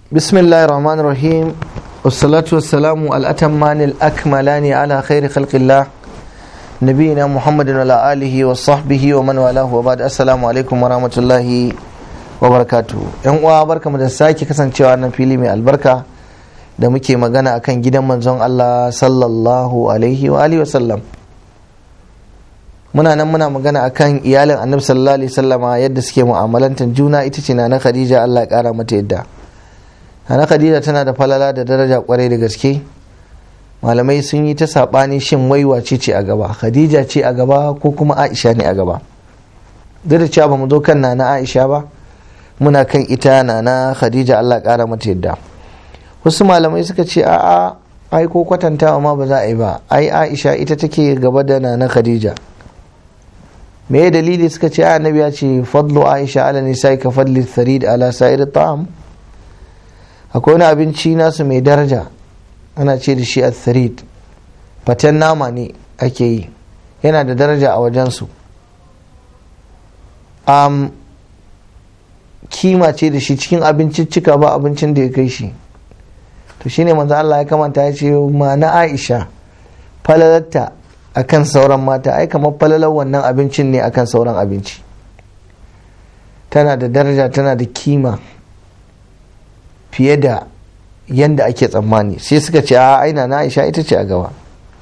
بسم الله الرحمن الرحيم والصلاة والسلام الأتمان الأكملان على خير خلق الله نبينا محمد وعلى آله وصحبه ومن والاه وبعد السلام عليكم ورحمة الله وبركاته yan uwa barkamu da sake kasancewa nan fili mai albarka da muke magana akan gidan manzon Allah sallallahu alaihi wa alihi wasallam muna nan muna magana akan iyalin annabi sallallahu alaihi wasallama yadda suke mu'amalantar juna ita ce na Khadija Allah ya kara mata yadda Nana Khadija tana da falala da daraja kwarai da gaske malamai sun yi ta saɓani shin wai wace ce a gaba Khadija ce a gaba ko kuma Aisha ne a gaba duk da cewa ba mu zo kan nana Aisha ba muna kan ita nana Khadija Allah ƙara mata yadda wasu malamai suka ce a'a ai ko kwatantawa ma ba za a yi ba ai Aisha ita take gaba da nana Khadija me dalili suka ce annabi ya ce fadlu Aisha ala nisa'i ka fadli tharid ala sa'ir ta'am akwai wani abinci nasu mai daraja ana ce da shi atharid faten nama ne ake yi yana da daraja a wajensu um, kima ce da shi cikin abinciccika ba abincin da ya kai shi to shine manzo Allah ya kamanta ya ce ma na Aisha falalarta akan sauran mata ai kamar falalar wannan abincin ne akan sauran abinci tana da daraja tana da kima fiye da yadda ake tsammani sai suka ce a aina na aisha ita ce a gaba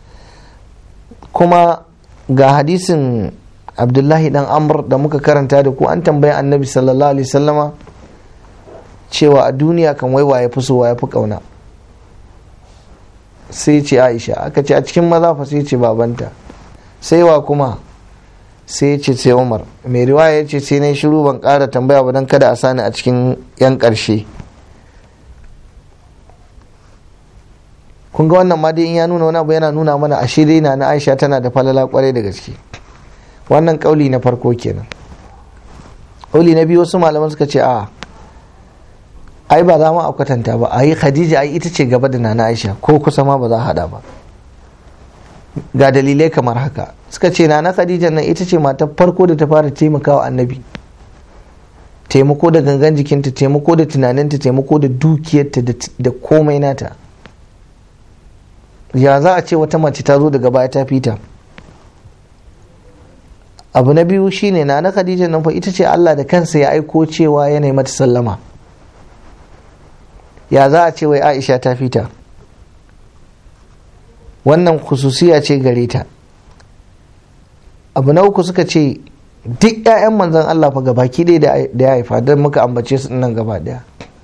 kuma ga hadisin abdullahi dan amr da muka karanta da ku an tambayi annabi sallallahu alaihi sallama cewa a duniya kan wai ya fi so ya fi kauna sai ce aisha aka ce a cikin maza fa sai ce babanta sai wa kuma sai ce sai umar mai riwaya ya ce sai na shiru ban kara tambaya ba don kada a sani a cikin yan karshe kun ga wannan ma dai in ya nuna wani abu yana nuna mana ashe dai na na Aisha tana da falala kwarai da gaske wannan kauli na farko kenan kauli na biyu wasu malaman suka ce a ai ba za mu a kwatanta ba ai Khadija ai ita ce gaba da nana Aisha ko kusa ma ba za a hada ba ga dalilai kamar haka suka ce nana Khadija nan ita ce matar farko da ta fara taimakawa annabi taimako da gangan jikinta taimako da tunaninta taimako da dukiyarta da komai nata ya za a ce wata mace ta zo daga baya ta fita abu na biyu shine na na khadija nan fa ita ce Allah da kansa ya aiko cewa yana mata sallama ya za a ce wai Aisha ta fita wannan khususiya ce gare ta abu na uku suka ce duk 'ya'yan manzon Allah fa gabaki ɗaya da ya haifa don muka ambace su nan gaba ɗaya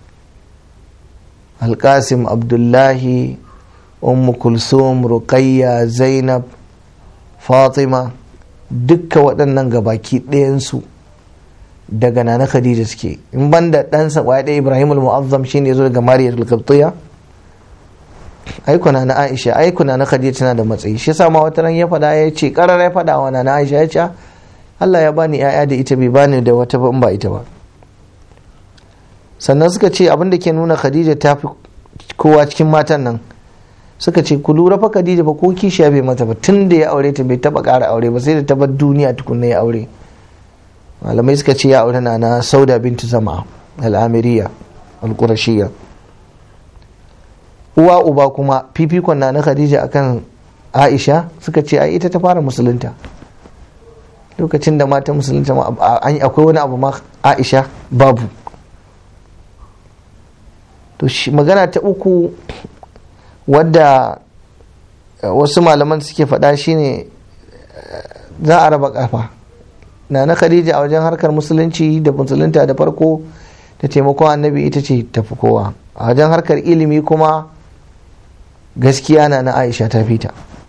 alkasim abdullahi ummu kulsum ruqayya zainab fatima dukka waɗannan gabaki ɗayansu daga nana khadija suke in banda ɗansa ƙwaya ɗaya ibrahim al-mu'azzam shine ya zo daga mariya al-qibtiyya aikuna na aisha aikuna na khadija tana da matsayi shi yasa ma wata ran ya faɗa ya ce ƙarar ya faɗa wa na aisha ya ce Allah ya bani ya'ya da ita bai bani da wata ba in ba ita ba sannan suka ce abin da ke nuna khadija ta fi kowa cikin matan nan suka ce ku lura fa Khadija ba ko kishiya bai mata ba tun da ya aure ta bai taba ƙara aure ba sai da ta bar duniya tukunna ya aure malamai suka ce ya aure na na Sauda bintu Zama al-Amiriya al-Qurashiyya uwa uba kuma fifikon na na Khadija akan Aisha suka ce ai ita ta fara musulunta lokacin da mata musulunta akwai wani abu ma Aisha babu to magana ta uku wadda wasu malaman suke faɗa shine za a raba kafa na na khadija a wajen harkar musulunci da musulunta da farko da taimakon annabi ita ce tafi kowa a wajen harkar ilimi kuma gaskiya na na aisha ta fita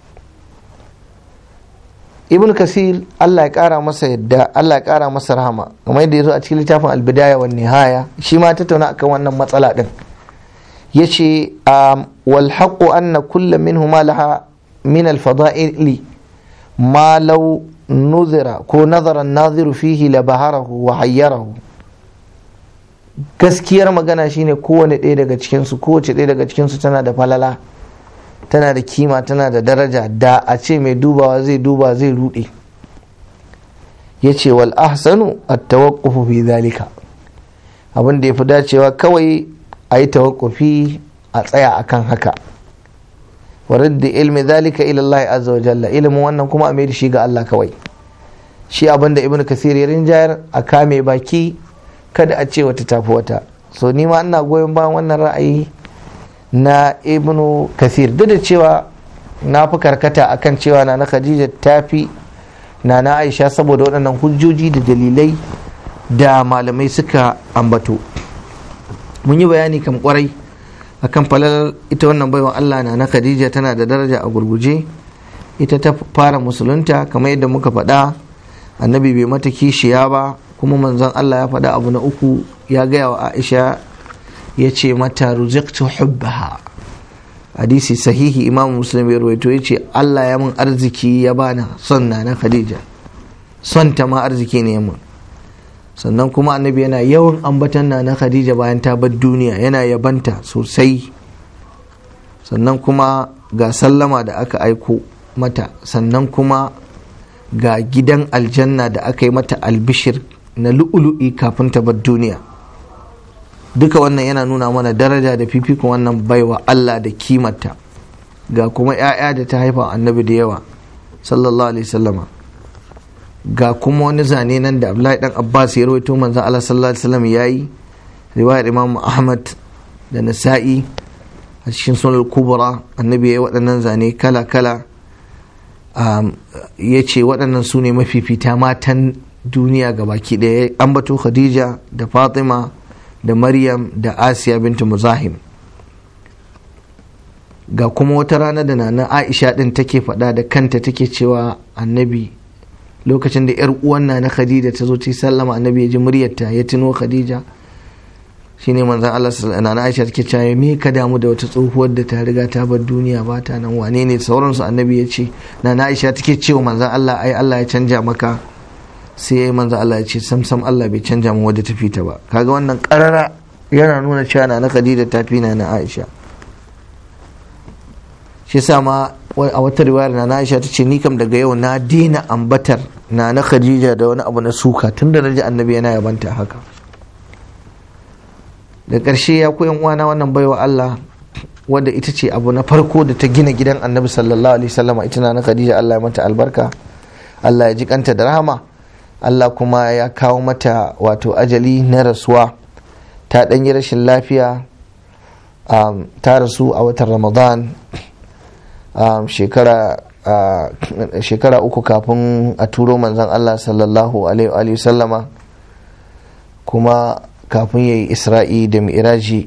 ibn kasir allah ya kara masa yadda allah ya kara masa rahama kamar yadda ya zo a cikin littafin albidaya wa nihaya shi ma tattauna akan wannan matsala din yace wal haqqu anna kulla minhuma laha min al fada'ili ma law nuzira ko nazara an-naziru fihi la baharahu wa hayyarahu gaskiyar magana shine kowane ɗaya daga cikin su kowace ɗaya daga cikin su tana da falala tana da kima tana da daraja da a ce mai dubawa zai duba zai rude yace wal ahsanu at-tawaqqufu fi dhalika abin da yafi dacewa kawai a yi tawakkufi a tsaya akan haka wa radda ilmi zalika ila Allah azza wa jalla ilimin wannan kuma a mai da shi ga Allah kawai shi abinda ibn kasir ya rinjayar a kame baki kada a ce wata tafi wata so ni ma ina goyon bayan wannan ra'ayi na ibn kasir duk da cewa na fi karkata akan cewa na na khadija tafi na na aisha saboda waɗannan hujjoji da dalilai da malamai suka ambato mun yi bayani kan kwarai akan falalar ita wannan baiwa Allah na na Khadija tana da daraja a gurguje ita ta fara musulunta kamar yadda muka faɗa annabi bai mata kishiya ba kuma manzon Allah ya faɗa abu na uku ya gaya wa Aisha ya ce mata ruziqtu hubbaha hadisi sahihi imam muslim ya rawaito ya ce Allah ya mun arziki ya bana son na na Khadija son ta ma arziki ne mun sannan kuma annabi yana yawan ambatan na na khadija bayan ta bar duniya yana yabanta sosai sannan kuma ga sallama da aka aiko mata sannan kuma ga gidan aljanna da aka yi mata albishir na lu'ulu'i kafin ta bar duniya duka wannan yana nuna mana daraja da fifikon wannan baiwa Allah da kimata ga kuma 'ya'ya da ta haifa annabi da yawa sallallahu alaihi wasallama ga kuma wani zane nan da Abdullahi dan Abbas ya rawaito manzon Allah sallallahu alaihi wasallam yayi riwayar Imam Ahmad da Nasa'i a cikin sunan kubra annabi ya waɗannan zane kala kala ya ce waɗannan su ne mafifita matan duniya ga baki ɗaya ambato Khadija da Fatima da Maryam da Asiya bintu Muzahim ga kuma wata rana da nana Aisha din take faɗa da kanta take cewa annabi lokacin da yar uwan na Khadija ta zo ta sallama annabi ya ji muryarta ya tuno Khadija shine manzon Allah sallallahu alaihi Aisha take cewa me ka damu da wata tsohuwar da ta riga ta bar duniya ba ta nan wane ne sauransu annabi ya ce na Aisha take cewa manzon Allah ai Allah ya canja maka sai yayi manzon Allah ya ce sam sam Allah bai canja mu wadda ta fita ba kaga wannan karara yana nuna cewa na Khadija ta fi na Aisha shi sa ma a wata riwayar na Aisha ta ce ni kam daga yau na dina ambatar na na Khadija da wani abu na suka tun da naji annabi yana yabanta haka da ƙarshe ya koyan uwana wannan baiwa Allah wadda ita ce abu na farko da ta gina gidan annabi sallallahu alaihi wasallama ita na Khadija Allah ya mata albarka Allah ya ji kanta da rahama Allah kuma ya kawo mata wato ajali na rasuwa ta ɗanyi rashin lafiya ta rasu a watan Ramadan Um, shekara uh, shekara uku kafin a turo manzon Allah sallallahu alaihi sallama kuma kafin ya yi isra'i da mi'raji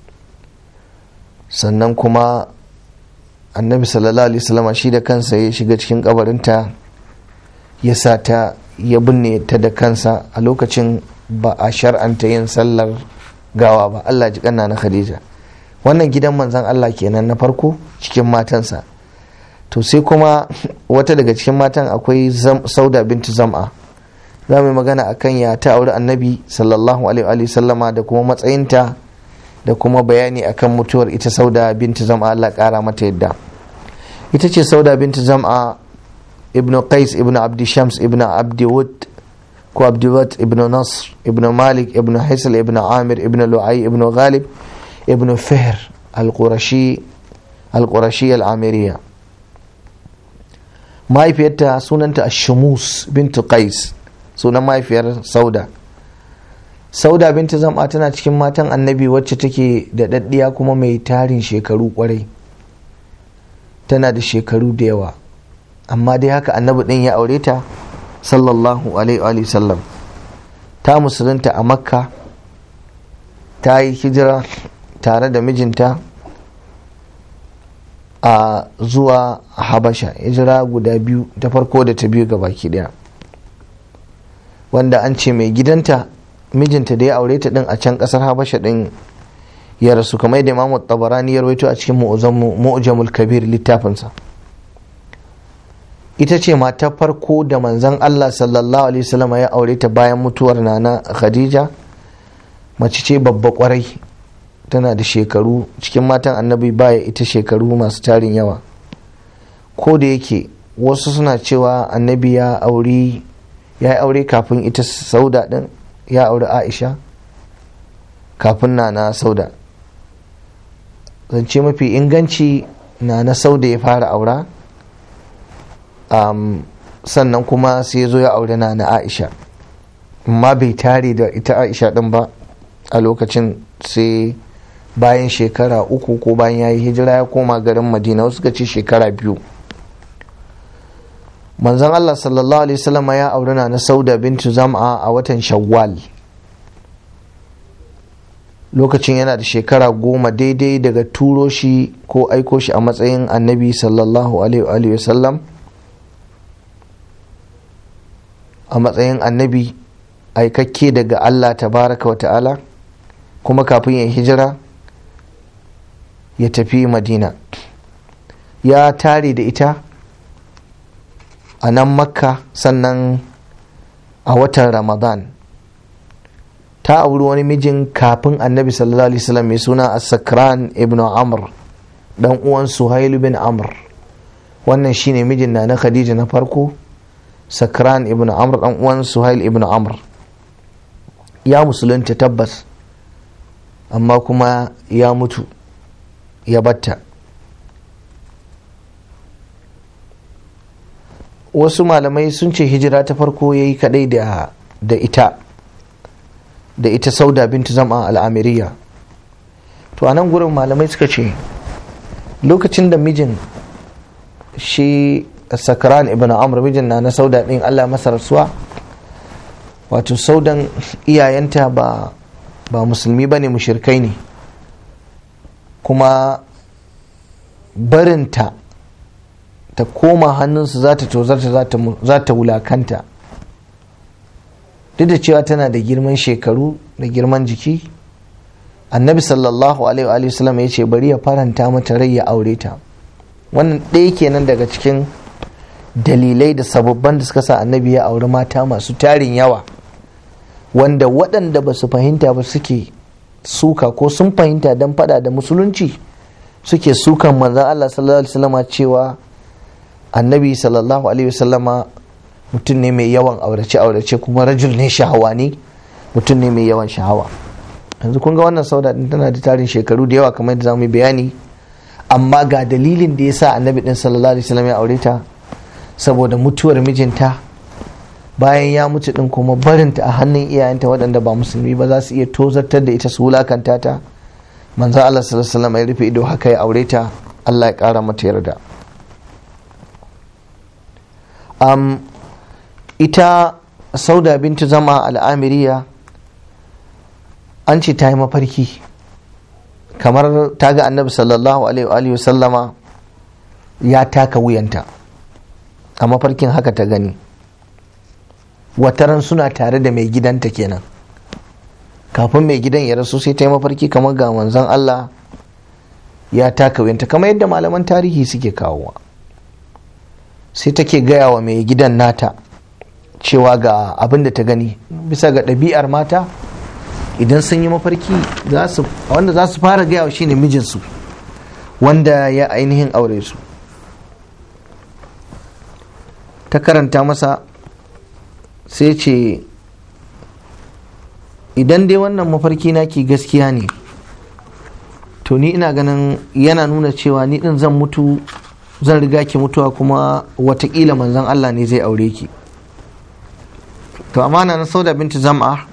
sannan kuma annabi sallallahu alaihi sallama shi da kansa ya shiga cikin kabarinta ya sa ta ya binne ta da kansa a lokacin ba a shar'anta yin sallar gawa ba Allah ji kanna na Khadija wannan gidan manzon Allah kenan na farko cikin matansa to sai kuma wata daga cikin matan akwai sauda bintu zam'a za mu yi magana akan ya ta auri annabi sallallahu alaihi sallama da kuma matsayinta da kuma bayani akan mutuwar ita sauda bintu zam'a Allah kara mata yadda ita ce sauda bintu zam'a ibnu qais ibnu abdi shams ibnu abdi wud ko abdi wud ibnu nasr ibnu malik ibnu haisal ibnu amir ibnu lu'ay ibnu ghalib ibnu fihr al-qurashi al-qurashi al-amiriya mahaifiyarta sunanta shamus bintu qais sunan mahaifiyar sauda sauda bintu zam'a tana cikin matan annabi wacce take da daddiya kuma mai tarin shekaru kwarai tana da shekaru da yawa amma dai haka annabi din ya aure ta sallallahu alaihi sallam ta musulunta a makka ta yi hijira tare da mijinta a zuwa habasha hijira guda biyu ta farko da ta biyu baki daya wanda an ce mai gidanta mijinta da ya aure ta din a can kasar habasha din ya rasu kamar yadda imamu tabarani ya rawaito a cikin mu'jamul kabir littafinsa ita ce mata farko da manzon Allah sallallahu alaihi wasallam ya aure ta bayan mutuwar nana khadija mace ce babba kwarai tana da shekaru cikin matan annabi baya ita shekaru masu tarin yawa ko da yake wasu suna cewa annabi ya aure ya aure kafin ita sauda din ya aure aisha kafin na na sauda zance mafi inganci na na sau da ya fara aura um, sannan kuma sai ya zo ya aure na na aisha amma bai tare da ita aisha din ba a lokacin sai bayan shekara uku ko bayan ya yi hijira ya koma garin madina wasu ce shekara biyu manzon allah sallallahu alaihi wasallam ya aure na na sauda bintu zam'a a watan shawwal lokacin yana da shekara goma daidai daga turo shi ko aiko shi a matsayin annabi sallallahu alaihi wasallam a matsayin annabi aikakke daga allah tabaraka wa ta'ala kuma kafin ya hijira ya tafi madina ya tare da ita a nan makka sannan a watan ramadan ta auri wani mijin kafin annabi sallallahu alaihi wasallam mai suna as-sakran ibn amr dan uwan suhail bin amr wannan shine mijin na na khadija na farko sakran ibn amr dan uwan suhail ibn amr ya musulunta tabbas amma kuma ya mutu ya batta wasu malamai sun ce hijira ta farko ya yi kadai da ita da ita sauda bintu zama al'amiriya to a nan gurin malamai suka ce lokacin da mijin shi sakran ibn amr mijin na na sauda din allah masa rasuwa wato saudan iyayenta ba ba musulmi ba ne mushirkai ne kuma barinta ta koma hannunsu za ta tozarta za ta wulakanta duk da cewa tana da girman shekaru da girman jiki annabi sallallahu alaihi wasallam ya ce bari ya faranta mata rai ya aure ta wannan ɗaya kenan daga cikin dalilai da sababban da suka sa annabi ya auri mata masu tarin yawa wanda waɗanda ba su fahimta ba suke suka ko sun fahimta don fada da musulunci suke sukan manzan Allah sallallahu alaihi wasallama cewa annabi sallallahu alaihi wasallama mutum ne mai yawan aurace-aurace kuma rajul ne shahawa ne mutum ne mai yawan shahawa yanzu kun ga wannan sauda din tana da tarin shekaru da yawa kamar yadda zamu yi bayani amma ga dalilin da ya sa annabi din sallallahu alaihi wasallam ya aure ta saboda mutuwar mijinta bayan ya mutu din kuma barinta a hannun iyayenta waɗanda ba musulmi ba za su iya tozartar da ita su wulakanta ta manzo Allah sallallahu alaihi wasallam ya rufe ido haka ya aure ta Allah ya ƙara mata yarda um, ita sauda bintu zama al'amiriya an ce ta yi mafarki kamar ta ga annabi sallallahu alaihi wasallama ya taka wuyanta a mafarkin haka ta gani wataran suna tare da mai gidanta kenan kafin mai gidan ya rasu sai ta yi mafarki kamar ga manzon Allah ya taka wuyanta kamar yadda malaman tarihi suke kawowa sai take gaya wa mai gidan nata cewa ga abin da ta gani bisa ga ɗabi'ar mata idan sun yi mafarki wanda za su fara gaya wa shine mijinsu wanda ya ainihin aure su ta karanta masa sai ce idan dai wannan mafarki naki gaskiya ne to ni ina ganin yana nuna cewa ni din zan mutu zan riga ki mutuwa kuma watakila manzon Allah ne zai aure ki to amana na sauda binti zam'a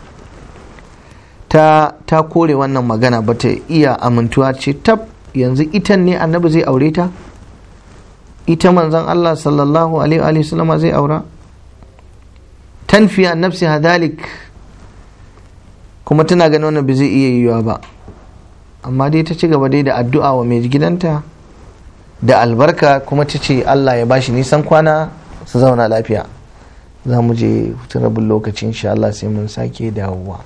ta ta kore wannan magana ba ta iya amintuwa ce tab yanzu itan ne annabi zai aure ta ita manzon Allah sallallahu alaihi wa sallama zai aura tanfiya nafsi hadalik kuma tana ganin wannan ba zai iya yiwuwa ba amma dai ta ci gaba dai da addu'a wa mai gidanta da albarka kuma ta ce Allah ya bashi nisan kwana su zauna lafiya za mu je hutun rabin lokaci insha Allah sai mun sake dawowa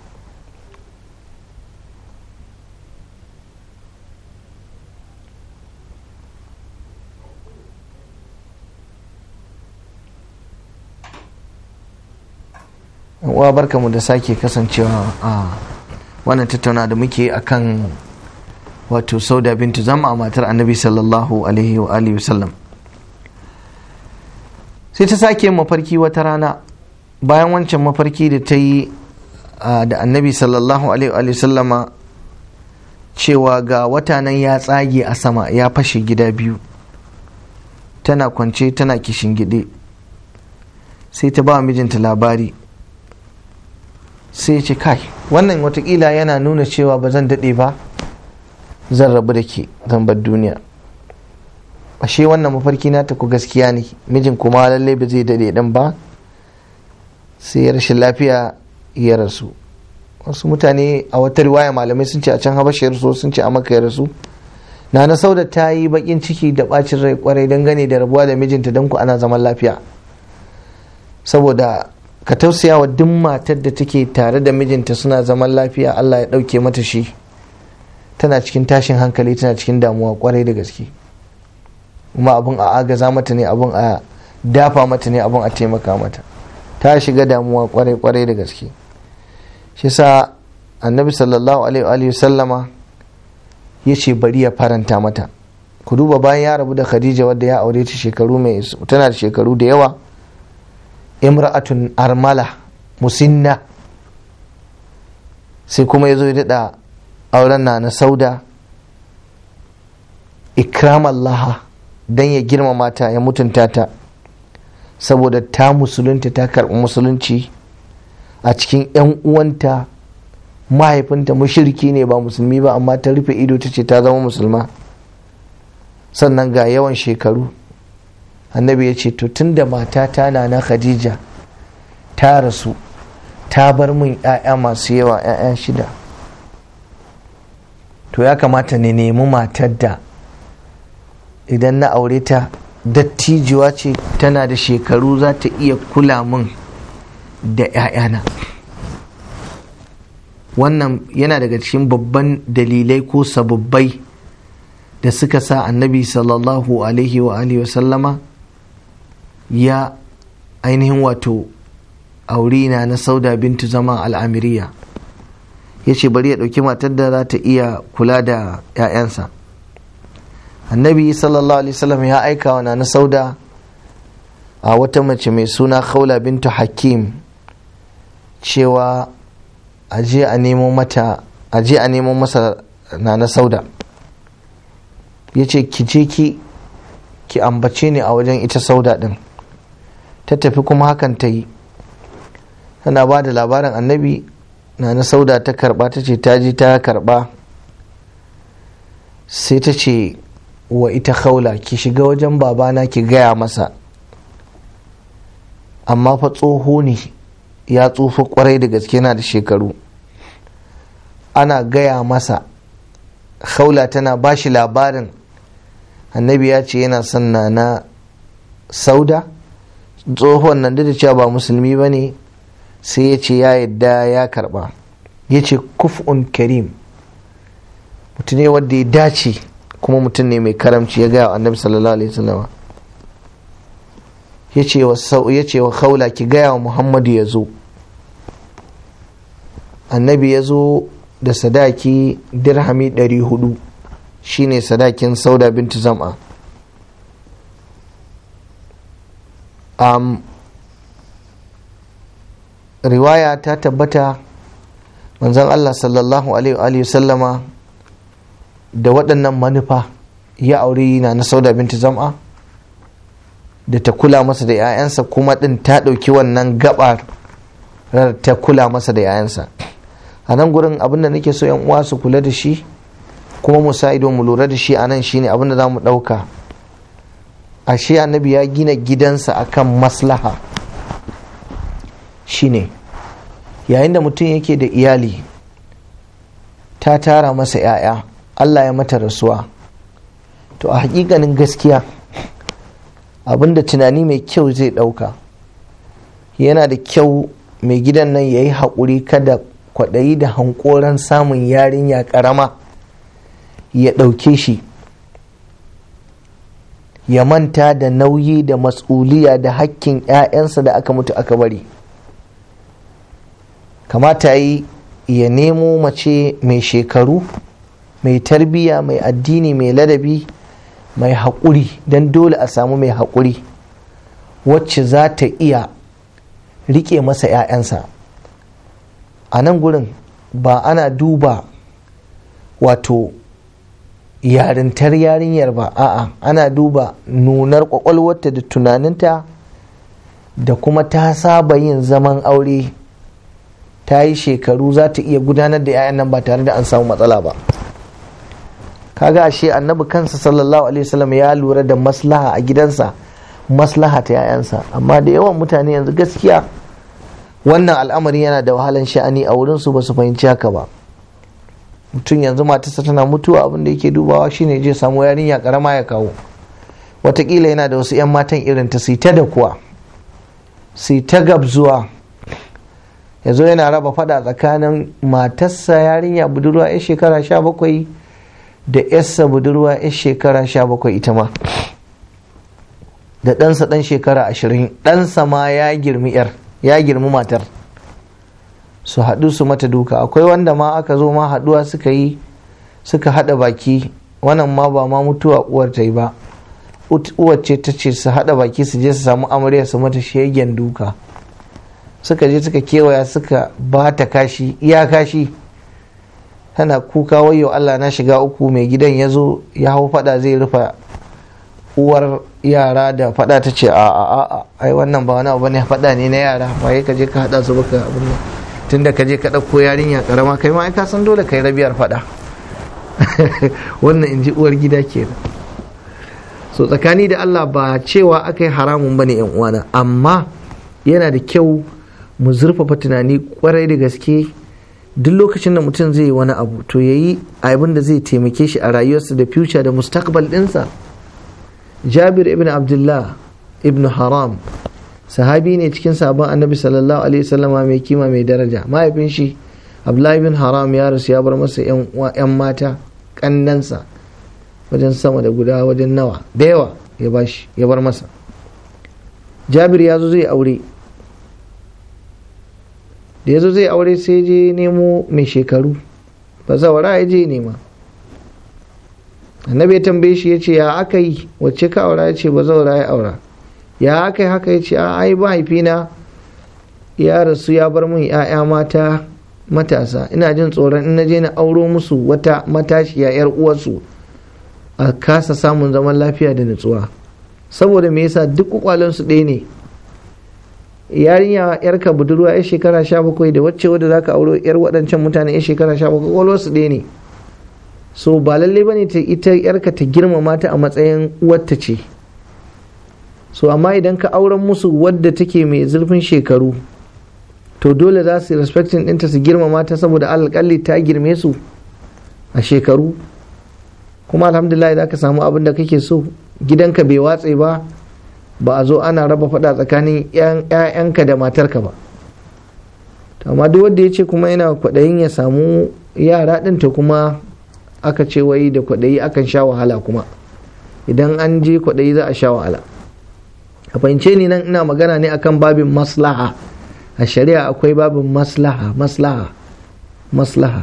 uwa barka mu da sake kasancewa a wannan tattauna da muke akan wato sauda bintu zama matar annabi sallallahu alaihi wa alihi wasallam sai ta sake mafarki wata rana bayan wancan mafarki da ta yi da annabi sallallahu alaihi wa sallama cewa ga wata nan ya tsage a sama ya fashe gida biyu tana kwance tana gide sai ta ba mijinta labari sai ce kai wannan watakila yana nuna cewa ba zan daɗe ba zan rabu da ke zan bar duniya ashe wannan mafarki na ta ku gaskiya ne mijin kuma lallai ba zai daɗe ɗin ba sai rashin lafiya ya rasu wasu mutane a wata riwaya malamai sun ce a can habasha ya sun ce a maka ya rasu na na sauda ta yi bakin ciki da bacin rai kwarai dangane da rabuwa da mijinta don ku ana zaman lafiya saboda ka tausaya wa duk matar da take tare da mijinta suna zaman lafiya Allah ya ɗauke mata shi tana cikin tashin hankali tana cikin damuwa kwarai da gaske kuma abun a agaza mata ne abun a dafa mata ne abun a taimaka mata ta shiga damuwa kwarai kwarai da gaske shi sa annabi sallallahu alaihi sallama ya ce bari ya faranta mata ku duba bayan ya rabu da khadija wadda ya aure ta shekaru mai tana da shekaru da yawa imra'atun armala musinna sai kuma ya zo ya daɗa auren na na sauda ikram allaha don ya girmama ta ya mutunta ta saboda ta musulunta ta karɓi musulunci a cikin 'yan uwanta mahaifinta mushriki ne ba musulmi ba amma ta rufe ido ta ce ta zama musulma sannan ga yawan shekaru annabi ya ce to tun da matata na na khadija ta rasu ta bar min 'ya'ya masu yawa 'ya'ya shida to ya kamata ne nemi matar da idan na aure ta dattijuwa ce tana da shekaru za ta iya kula min da 'ya'yana wannan yana daga cikin babban dalilai ko sababbai da suka sa annabi sallallahu alaihi wa alihi wa sallama ya ainihin wato aurina na sauda bintu zama al'amiriya ya ce bari ya ɗauki matar da za ta iya kula da 'ya'yansa annabi sallallahu alaihi wasallam ya aika wa na sauda a wata mace mai suna khawla bintu hakim cewa aje a nemo mata aje a nemo masa na sauda ya ce ki je ki ki ambace ni a wajen ita sauda din ta tafi kuma hakan ta yi tana ba da labarin annabi na na sauda ta karba ta ce ta ji ta karba sai ta ce wa ita khawla ki shiga wajen babana ki gaya masa amma fa tsoho ne ya tsufa kwarai da gaske na da shekaru ana gaya masa khawla tana ba shi labarin annabi ya ce yana son na na sauda tsohon nan da cewa ba musulmi ba ne sai ya ce ya yadda ya karba ya ce kuf'un karim mutum ne wanda ya dace kuma mutum ne mai karamci ya gaya wa annabi sallallahu alaihi wasallam ya ce wa khawla ki gaya wa muhammadu ya zo annabi ya zo da sadaki dirhami 400 shine sadakin sauda bintu zam'a um, riwaya ta tabbata manzon Allah sallallahu alaihi wa sallama da waɗannan manufa ya aure na na sauda bintu zam'a da ta kula masa da 'ya'yansa kuma ɗin ta ɗauki wannan gabar ta kula masa da 'ya'yansa a nan gurin abin da nake so 'yan uwa su kula da shi kuma mu sa ido mu lura da shi a nan shine abin da za mu ɗauka ashe annabi ya gina gidansa akan maslaha shine yayin da mutum yake da iyali ta tara masa 'ya'ya allah ya mata rasuwa to a hakikanin gaskiya abinda tunani mai kyau zai ɗauka yana da kyau mai gidan nan ya yi haƙuri kada kwaɗayi da hankoran samun yarinya ƙarama ya ɗauke shi ya manta da nauyi da matsuliya da hakkin 'ya'yansa da aka mutu aka bari kamata yi ya nemo mace mai shekaru mai tarbiyya mai addini mai ladabi mai haƙuri don dole a samu mai haƙuri wacce za ta iya riƙe masa 'ya'yansa a nan gurin ba ana duba wato yarintar yarinyar ba a'a ana duba nunar kwakwalwarta da tunaninta da kuma ta saba yin zaman aure ta yi shekaru za ta iya gudanar da 'ya'yan nan ba tare da an samu matsala ba kaga ashe annabi kansa sallallahu alaihi wasallam ya lura da maslaha a gidansa maslaha ta 'ya'yansa amma da yawan mutane yanzu gaskiya wannan al'amari yana da wahalan sha'ani a wurinsu ba su fahimci haka ba mutum yanzu matarsa tana mutuwa abin da yake dubawa shine je samu yarinya karama ya kawo watakila yana da wasu 'yan matan irin ta ta da kuwa sai ta gabzuwa ya zo yana raba fada tsakanin matarsa yarinya budurwa 'yan shekara sha bakwai da 'yarsa budurwa 'yan shekara sha bakwai ita ma da ɗansa ɗan shekara ashirin ɗansa ma ya girmi 'yar ya girmi matar su haɗu su mata duka akwai wanda ma aka zo ma haɗuwa suka yi suka haɗa baki wannan ma ba ma mutuwa uwar ta yi ba uwar ce ta ce su haɗa baki su je su samu amarya su mata shegen duka suka je suka kewaya suka ba ta kashi iya kashi tana kuka wayo Allah na shiga uku mai gidan ya zo ya hau fada zai rufa uwar yara da fada ta ce a a a ai wannan ba wani abu ne fada ne na yara ba ka je ka hada su baka abin nan tunda ka je ka ɗauko yarinya karama kai ma ai ka san dole kai rabiyar fada wannan in ji uwar gida kenan so tsakani da Allah ba cewa aka yi haramun bane yan uwana amma yana da kyau mu zurfafa tunani kwarai da gaske duk lokacin da mutum zai yi wani abu to ya yi abin da zai taimake shi a rayuwarsa da future da mustaqbal ɗinsa jabir ibn abdullah ibn haram sahabi ne cikin sabon annabi sallallahu alaihi wasallama mai kima mai daraja mahaifin shi abdullahi ibn haram ya rasu ya bar masa yan mata kannansa wajen sama da guda wajen nawa da yawa ya bashi ya bar masa jabir ya zo zai aure da ya zo zai aure sai je nemo mai shekaru ba zawara ya je nema annabi ya tambaye shi ya ce ya aka yi wacce ka aura ya ce ba zawara ya aura ya aka yi haka ya ce a ai mahaifina ya rasu ya bar min ya'ya mata matasa ina jin tsoron in na je na auro musu wata matashiya yar uwarsu a kasa samun zaman lafiya da nutsuwa saboda me yasa duk kwakwalensu ɗaya ne yarinya yarka budurwa yar shekara sha bakwai da wacce wadda zaka auro yar waɗancan mutane yar shekara sha bakwai kwalwarsu ɗaya ne so ba lalle ba ne ita yarka ta girmama ta a matsayin uwarta ce so amma idan ka auren musu wadda take mai zurfin shekaru to dole za su respectin ɗinta su girmama ta saboda alƙalli ta girme su a shekaru kuma alhamdulillah za ka samu abin da kake so gidanka bai watse ba ba a zo ana raba faɗa tsakanin 'ya'yanka da matarka ba amma duk wanda ya ce kuma yana kwaɗayin ya samu yara ɗin ta kuma aka ce wai da kwaɗayi akan sha wahala kuma idan an je kwaɗayi za a sha wahala a fahimce ni nan ina magana ne akan babin maslaha a shari'a akwai babin maslaha maslaha maslaha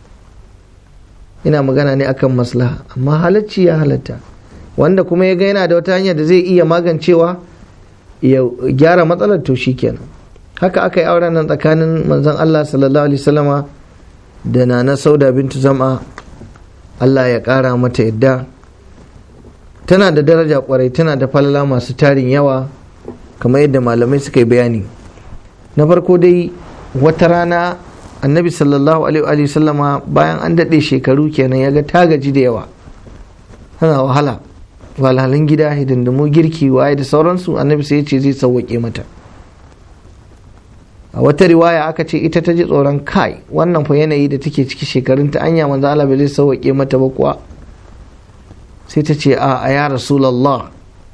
ina magana ne akan maslaha amma halacci ya halatta wanda kuma ya ga yana da wata hanya da zai iya magancewa ya gyara matsalar to kenan haka aka yi auren nan tsakanin manzon Allah sallallahu alaihi wasallama da nana sauda bintu zama Allah ya kara mata yadda tana da daraja kwarai tana da falala masu tarin yawa kamar yadda malamai suka yi bayani na farko dai wata rana annabi sallallahu alaihi wasallama bayan an daɗe shekaru kenan ya ga ta gaji da yawa tana wahala walhalin gida hidindimu girki waye da sauransu annabi sai ya ce zai sauwaƙe mata a wata riwaya aka ce ita ta ji tsoron kai wannan fa yanayi da take ciki shekarun ta anya manzo Allah bai zai sauwaƙe mata ba kuwa sai ta ce a a ya rasulullah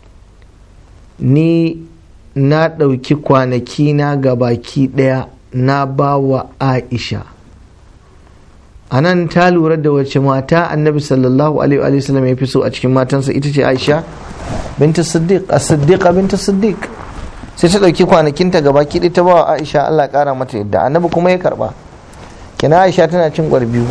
ni na ɗauki kwanaki na ga baki ɗaya na ba wa aisha a nan ta lura da wace mata annabi sallallahu alaihi wa sallam ya fi so a cikin matansa ita ce aisha binta siddiq a siddiqa binta siddiq sai ta ɗauki kwanakinta gaba kiɗi ta ba wa aisha allah ƙara mata yadda annabi kuma ya karɓa kina aisha tana cin gwar biyu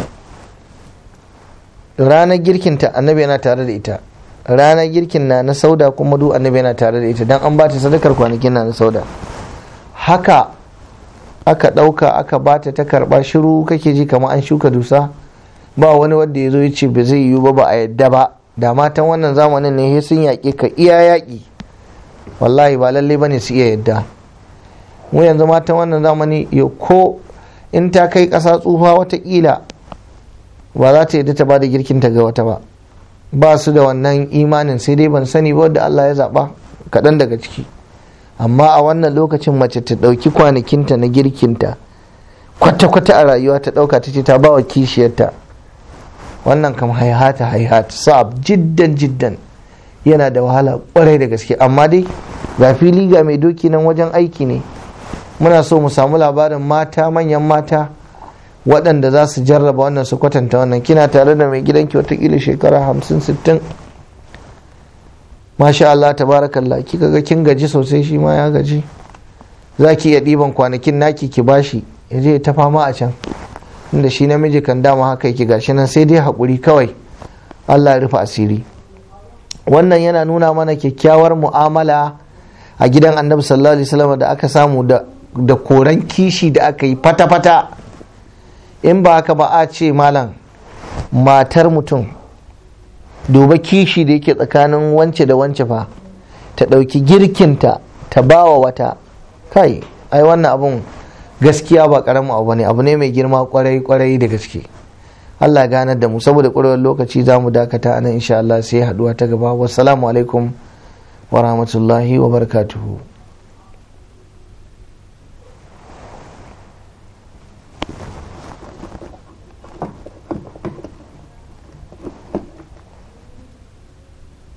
ranar girkinta annabi yana tare da ita ranar girkin na na sauda kuma duk annabi yana tare da ita dan an ba ta sadakar kwanakin na na sauda haka aka ɗauka aka bata ta karɓa shiru kake ji kamar an shuka dusa ba wani wanda ya zo ya ce ba zai yiwu ba ba a yadda ba da matan wannan zamanin ne sun yaƙi ka iya yaƙi wallahi ba lallai bane su iya yadda mu yanzu matan wannan zamani ya ko in ta kai ƙasa tsufa watakila ba za ta yadda ta ba da girkinta ga wata ba ba su da wannan imanin sai dai ban sani ba wadda Allah ya zaɓa kaɗan daga ciki amma a wannan lokacin mace ta ɗauki kwanakinta na girkinta kwata-kwata a rayuwa ta ɗauka ta ce ta ba wa kishiyarta wannan kam haihata haihata sa'ab jiddan jiddan yana da wahala kwarai da gaske amma dai ga fili ga mai doki nan wajen aiki ne muna so mu samu labarin mata manyan mata waɗanda za su jarraba wannan su kwatanta wannan kina tare da mai gidanki watakila shekara hamsin sittin masha Allah tabarakallah kika ga kin gaji sosai shi ma ya gaji za ki iya ɗiban kwanakin naki ki bashi ya je ta fama a can inda shi namiji kan dama haka yake gashi nan sai dai haƙuri kawai Allah ya rufe asiri wannan yana nuna mana kyakkyawar mu'amala a gidan annabi sallallahu alaihi wasallam da aka samu da da koran kishi da aka yi fata-fata in ba haka ba a ce malam matar mutum duba kishi da yake tsakanin wance da wance fa ta ɗauki girkinta ta bawa wata kai ai wannan abun gaskiya ba karamin abu ne abu ne mai girma kwarai kwarai da gaske Allah ganar da mu saboda ƙwarewar lokaci za mu dakata anan insha Allah sai haduwa ta gaba wassalamu alaikum wa rahmatullahi wa barakatuhu